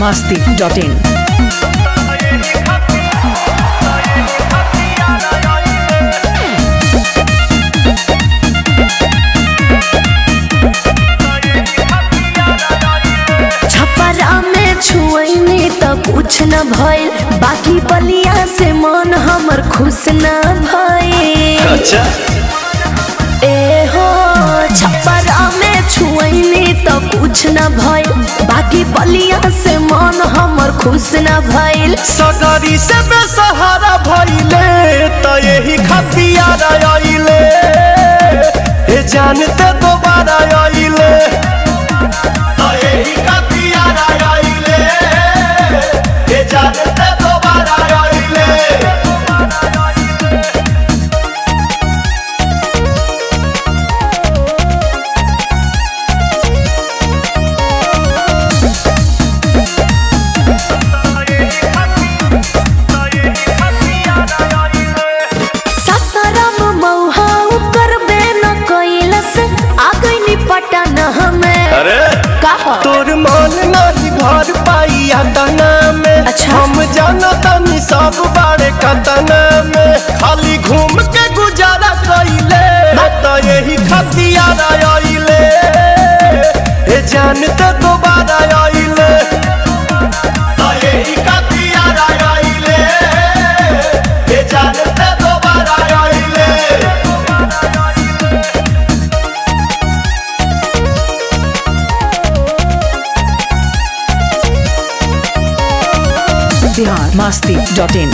masti.in. Chhapra में छुअनी त कुछ न भइल बाकी बलिया से मन हमर खुश न भइल अच्छा ए हो छपरा में छुअनी त कुछ न भइल बाकी बलिया से मन हमर खुश न भइल सगरी से बेसहारा भइले त यही खतियार आइले ए जानते दोबारा आइले त यही खतियार आइले ए जानते दोबारा आइले ससरम मौहा करबे न कैलस आ गइनी पटन हमें अरे कहा तोर मन नाही घर पाइया तना में अच्छा। हम जाना तनी सब बारे कतना में खाली घूम के गुजारा कइले त यही खतियार आइले ए जानते दोबारा आइले त यही खतियार आइले ए जानते दोबारा आइले Bihar masti.in.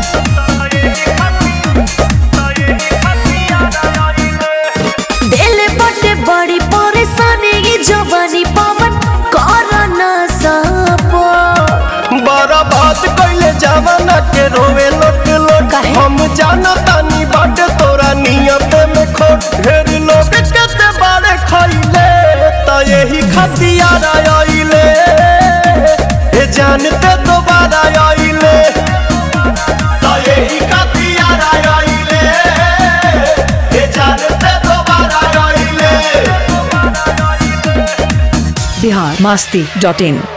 दिल बटे बड़ी परेशानी ये जवानी पवन कर न सपो बड़ा बात कैले जवाना के रोवे लोट लोट काहे? हम जाना तानी बाट तोरा नियत में खोट ढेर लोग कते बारे खैले त यही खतियार आइले ए जानते दोबारा आइले त यही खतियार आइले ए जानते दोबारा आइले Bihar masti.in.